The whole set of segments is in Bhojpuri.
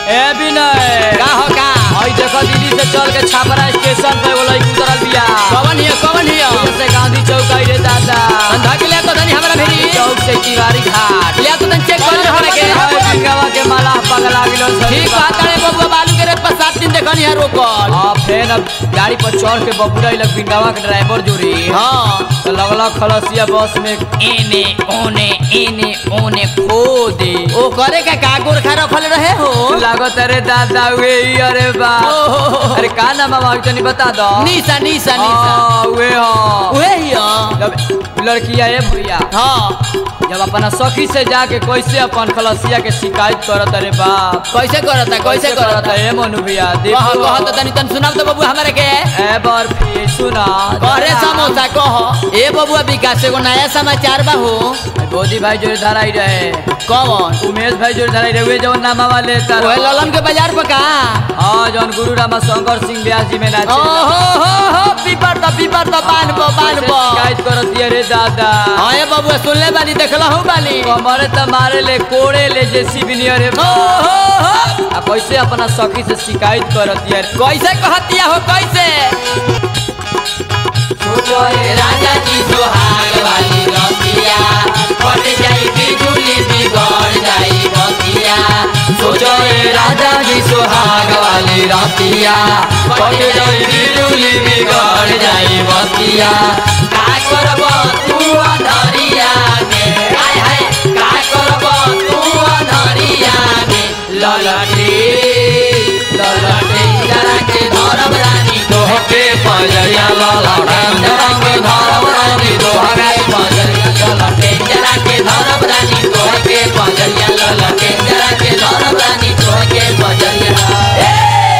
ए विनय का हो का हई देखो दिल्ली से चल के छापरा स्टेशन पे एगो लड़की उतरल बिया कवन हियो कवन हियो से गांधी चौक आई रे दादा अंधा के लिया तो धनी हमरा भेरी चौक से तिवारी घाट लिया तो धन चेक कर हमरा के गंगावा के माला पगला गिलो ठीक बात है बबुआ बालू के रेत पर सात दिन देखनी है रोकल हाँ फिर अब गाड़ी पर चढ़ के बबुरा लग बिंगावा के ड्राइवर जोड़ी हाँ तो लगला खलसिया बस में एने ओने एने ओने खो दे ओ करे का का गोरखा रखल रहे हो लागत अरे दादा वे ही अरे बा ओहो। अरे का नाम बाबा तनी बता दो निशा निशा निशा हाँ, वे हाँ उहे हियो जब लड़किया ए भैया हाँ जब अपना सखी से जाके कैसे अपन खलसिया के शिकायत करत अरे बाप कैसे करता कैसे करता ए मनु भैया कह देखो कह तो तनी तन सुनाब तो बबुआ हमरा के ए बर्फी सुना करे समोसा कह ए बबुआ विकास एगो नया समाचार बा हो गोदी भाई जोड़े धराई रहे कौन उमेश भाई जोड़े धराई रहे वे जवन नामा वाले तार ओए ललन के बाजार पर का हाँ जौन गुरु रामा शंकर सिंह व्यास जी में नाचे ओ हो हो हो पीपर तो पीपर तो बान बो बान बो शिकायत करत रे दादा हाँ ए बबुआ सुन ले बाली देखला हूँ बाली कमरे त मारे ले कोड़े ले जेसी बिनियर रे ओ हो हो आ कैसे अपना सखी से शिकायत करत यार कैसे कहतिया हो कैसे सोचो ए राजा जी सुहाग वाली रतिया फट जाई बिजुली बिगड़ जाई बतिया सोचो ए राजा जी सुहाग वाली रातिया फट जाई बिजुली बिगड़ जाई बतिया का करब तू अधरिया में हाय हाय का करब तू अधरिया में ललटे ललटे जरा के धरब रानी तोहके पजरिया ललटे जरा के धरब रानी तोहके पजरिया ललटे जरा के धरब रानी तोहके पजरिया ललटे जरा के धरब रानी तोहके पजरिया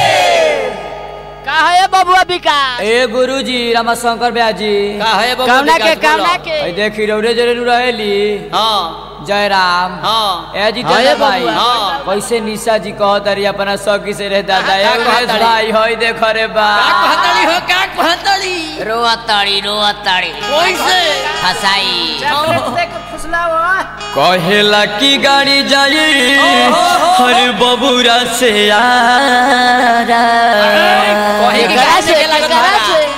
का है बबुआ विकास ए गुरुजी रामा शंकर व्यास जी का है बाबू कौना के विकास बोलो। कौना के ए देखी रौरे जरे नु रहेली हाँ जय राम हाँ ए जी हाँ, ये दादा भाई बबुआ। हाँ। कैसे निशा जी कहत रही अपना सखी से रे दादा का- ए का उमेश कहत रही? भाई होई देख रे बा का कहतड़ी हो का कहतड़ी रोअतड़ी रोअतड़ी कैसे फसाई कहेला की गाड़ी जाई हर बबूरा से यारा कहे कि करा कहाँ से से लागत करा बा? से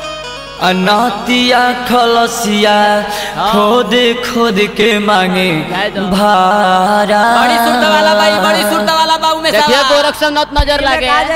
अनातिया खलसिया खोद खोद के मांगे भारा बड़ी सुरता वाला बाई बड़ी सुरता वाला बाबू में देखिए साला। गोरक्षनाथ नजर लागे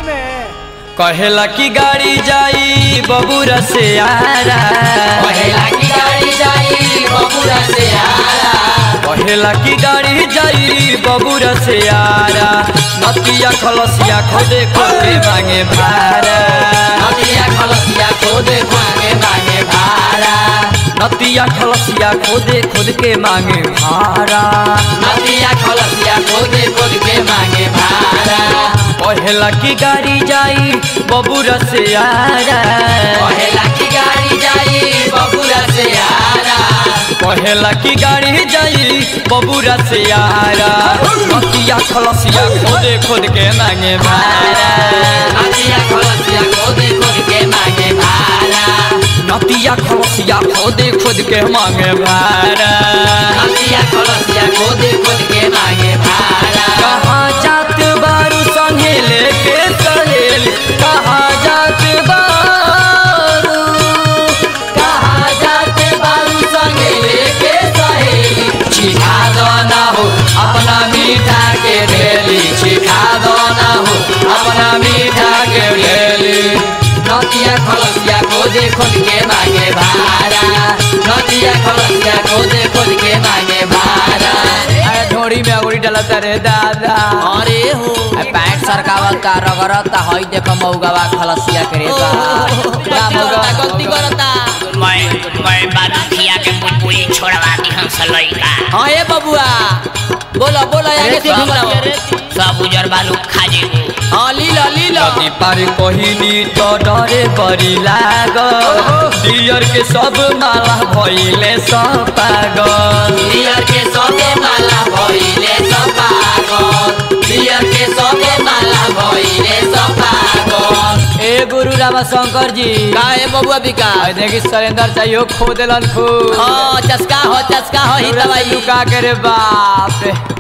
कहेला की गाड़ी जाई बबूरा से यारा कहेला की गाड़ी जाई बबुरा से आरा कहेला की गाड़ी जाई बबूरा से यारा नतिया खलसिया खोदे खोदे मांगे भारा नदिया खलसिया खोदे मांगे मांगे भाड़ा नतिया खलसिया खोदे खोद के मांगे भारा नदिया खलसिया खोदे खोद के मांगे भाड़ा कहेला की गाड़ी जाई बबूरा से यारा कहेला की गाड़ी जाई बबुरा से आरा कहेला की गाड़ी जाई बबूरा से यारा नतिया खलसिया खोदे खोद के मांगे भारा नदिया खलसिया खोदे खोद के मांगे भाड़ा नतिया खलसिया खोदे खोद के मांगे भारा नदिया खलसिया खोदे खोद के मांगे भाड़ा कहाँ जात बारू संगे लेके सहेल कहाँ जात बारू कहाँ जाते बाबू संगे लेके सहेली छिखा दो ना हो अपना मीठा के ढेली छिखा दो ना हो अपना मीठा के ढेली नदिया खलसिया खोदे खोद के मांगे भाड़ा नदिया खलसिया खोदे खोद के मांगे भाड़ा अरे ढोड़ी में अगुड़ी डलता रे दादा अरे हो पैंट सरकावत का रगड़त हई देखो मौगवा खलसिया के रे बा गलती करता गलती करता मैं मैं बालुखिया के बुलबुली छोड़वा दी हम सलैका हाँ ये बबुआ बोलो बोलो आगे रेती सुन घुमतिया लो रेती सब उजर बालू खा जेबू हाँ ली लो ली लो नदी पार कहिनी तो डरे बड़ी लाग दियर के सब माला भइले सब पागल बियर के सबे माला भइले सब पागल बियर के सबे माला भइले सब पागल ए गुरु रामा शंकर जी का है बबुआ बिका आई देखी सरेंदर चाहिए खो देलन खूब हाँ चस्का हो चस्का हो ही दवाई लुका के रे बाप रे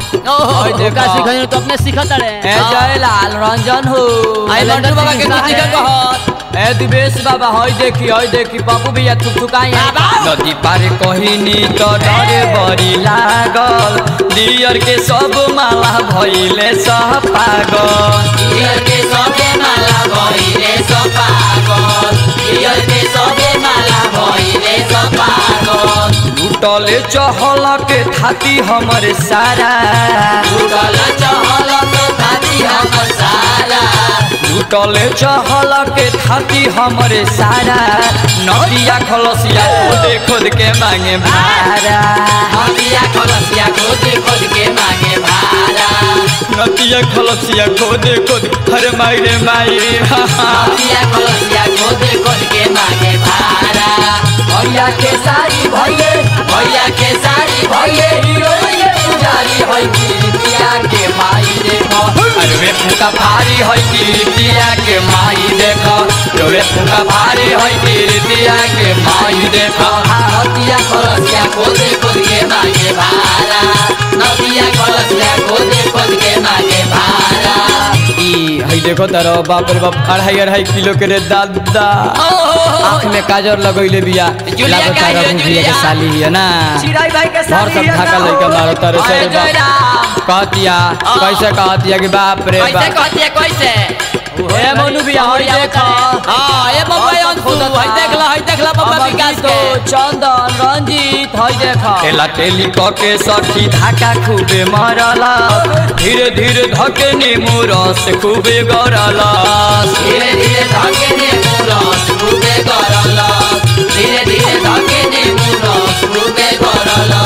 ओए ओका देखो सिखाई तो अपने सीखत रे ए जयलाल रंजन हो आई लड्डू बाबा के कुछ के कहत ए दिवेश बाबा हई देखी हई देखी पप्पू भैया थुक थुकाई बाबा। नदी पार कहिनी तो डरे बड़ी लागल दियर के सब माला भइले सब पागल पियर के सबे माला भइले सब पागल पियर के सबे माला भइले सब पागल लुटले चहल के थाती हमर सारा उगल चहल के थाती हमर सारा लुटले चहल के थाती हमर सारा नदिया खलसिया खोदे खोद के मांगे भारा हटिया कलसिया खोद खोद के मांगे भारा नदिया खलसिया खोदे खोद हरे माई रे माई हटिया कलसिया खोद खोद के मांगे भारा भैया के सारी भैये भैया के साड़ी भैये हीरोइन पुजारी है कीर्तिया के माई देखो अरे वे फूका भारी है कीर्तिया के माई देखो रे वे फूका भारी है कीर्तिया के माई देखो नदिया कलसिया खोद खोद के मांगे भारा नदिया कलसिया खोद खोद के मांगे भारा ई हई देखो तारो बाप रे बाप अढ़ाई अढ़ाई किलो के रे दादा आँख में काजर लगैले बिया जुलिया लागो का तारा है, भुजिया जुलिया। के साली है ना चिराई भाई के घर सब ढाका लइका मारो तारे से अरे रे बाप जयराम कहतिया कैसे कहतिया कि बाप रे कैसे बाप कहती है कैसे ए मनु बिया हई देखो हाँ ये बम्बई अंशु हई देख ला हई देख ला बम्बई विकास के चंदन रंजीत हई देखो तेला तेली क के सखी धाका खूबे मरला धीरे धीरे धके नीमू रस खूबे गरला धीरे धीरे धके ने मुरस खूबे करला धीरे धीरे धके ने मुरस खूबे करला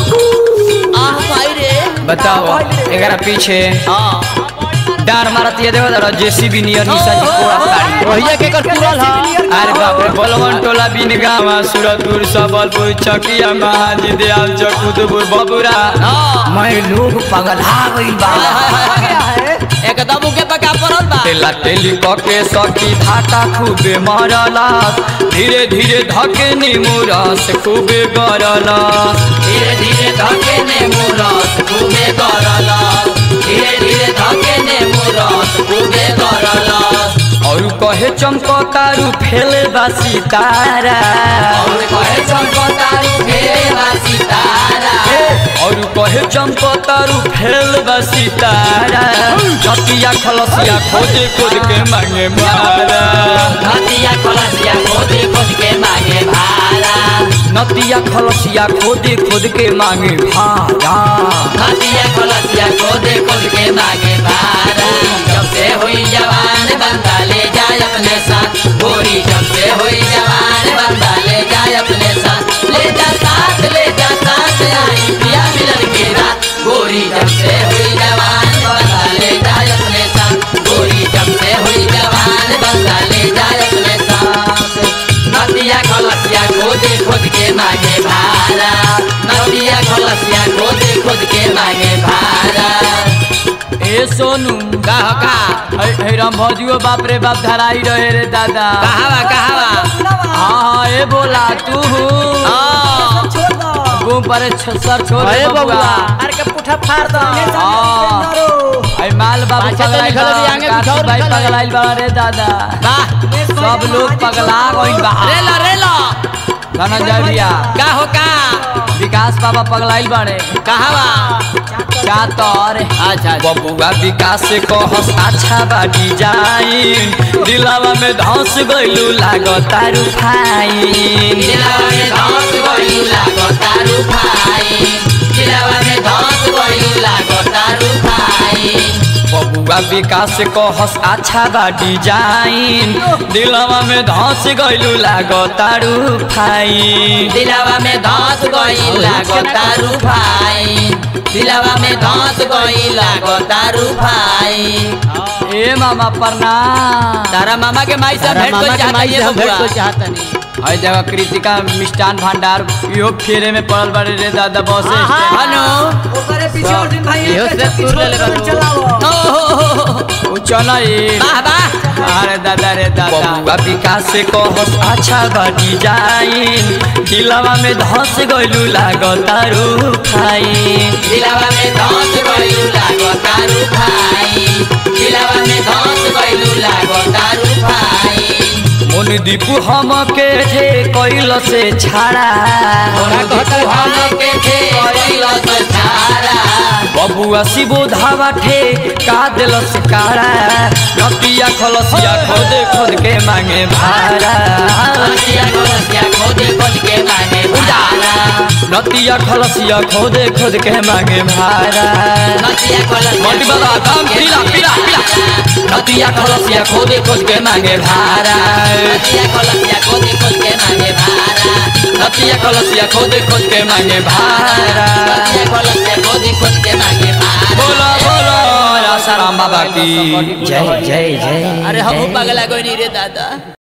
आह भाई रे बताओ एकरा पीछे हाँ डार मारती है देखो जरा जेसीबी नियर निशा जी कोड़ा ताड़ी भैया के कर पूरल ह अरे बाप रे बलवन टोला बिन गावा सूरतपुर सबलपुर चकिया महाजी दयाल चकुतपुर बबुरा मैं लोग पगला गइल बा एकदम उके पका पड़ल बा तेला तेली कके सखी धाका खूबे मरला धीरे धीरे धके नीमू रस खूबे गरला धीरे धीरे धके ने मुरस खूबे करला धीरे धीरे धके ने मुरस खूबे करला और कहे चमकतारू फेले बा सितारा और कहे चमकतारू फेरा सितारा और कहे चमकतारू फेल बा सितारा जतिया खलसिया खोजे खोद के मांगे मारा नदिया कलसिया खोद खोद के मांगे भारा नतिया खलसिया खोदे खोद के मांगे भारा नदिया कलसिया खोद खोद के मांगे भारा जब से हुई जवान बंदा ले जाए अपने साथ गोरी जब से हुई जवान बंदा ले जाए अपने साथ ले जा साथ ले जा साथ आई पिया मिलन के रात गोरी जब से हुई जवान बंदा ले जाए अपने साथ गोरी जब से हुई जवान बंदा ले जाए अपने साथ नदिया खलसिया खोद खोद के मांगे भारा नदिया खलसिया खोद खोद के मांगे भारा ए सोनू का हो का है है राम भौजियो बाप रे बाप धराई रहे रे दादा कहावा कहावा हाँ हाँ ए बोला तू हाँ घूम पर छ- सर छोड़ दे अरे बबुआ बबुआ अरे के पुठा फाड़ दो हाँ आई माल बाबू पाछे तो पगलाइल निकल बा, अभी आगे काशी कुछ और भाई निकल आई। पगलाइल बा रे दादा वाह सब लोग पगला गइल बा रेलो रेलो धनंजय भैया का हो का विकास बाबा पगलाइल बाड़े कहावा चातर अच्छा बबुआ विकास कहस अच्छा बा डिजाइन दिलावा में धस गइलू लागता रुफाइन दिलावा में धस गइल लागो तारू भाई दिलावा में धस गइल लागो तारू भाई बबुआ विकास कहस अच्छा बा डिजाइन दिलावा में धस गइलू लागता रुफाइन दिलावा में धस गइल लागो तारू भाई दिलावा में धस गइल लागो तारू भाई ए मामा प्रणाम तारा मामा के माई से अरे भेंट मामा को के चाहता माई से है हम भेंट बबुआ को चाहता नहीं हर जगह कृतिका मिष्ठान भंडार इहो फेरे में पड़ल बड़े रे दादा बस स्टैंड हनु इहो से तूर ले ले बाबू ओ उ चल ए वाह वाह अरे दादा रे दादा बबुआ विकास से कहस अच्छा बा डिजाइन दिलवा में धस गइलू लागतारू फाइन दिलावा में धस गइलू लागो तारू भाई दिलावा में धस गइलू लागो तारू भाई मुन दीपू हम के थे कैल से छाड़ा तू हम के थे कइल तो छाड़ा बबुआ शिबो धावा ठे का दिलस काड़ा नतिया खलसिया खोद खोद के मांगे भाड़ा रसिया रसिया खोदे खोद के मांगे भाड़ा नतिया खलसिया खोद खोद के मांगे भाड़ा रसिया कलसिया मोटी बाबा काम पीला पीला पीला नतिया खलसिया खोद खोद के मांगे भाड़ा रसिया कलसिया खोदे खोद के मांगे भाड़ा नतिया खलसिया खोद खोद के मांगे भाड़ा रसिया कलसिया खोदे खोद के मांगे भाड़ा बोलो बोलो आसाराम बाबा की जय जय जय अरे हम जय। पगला कोई नहीं रे दादा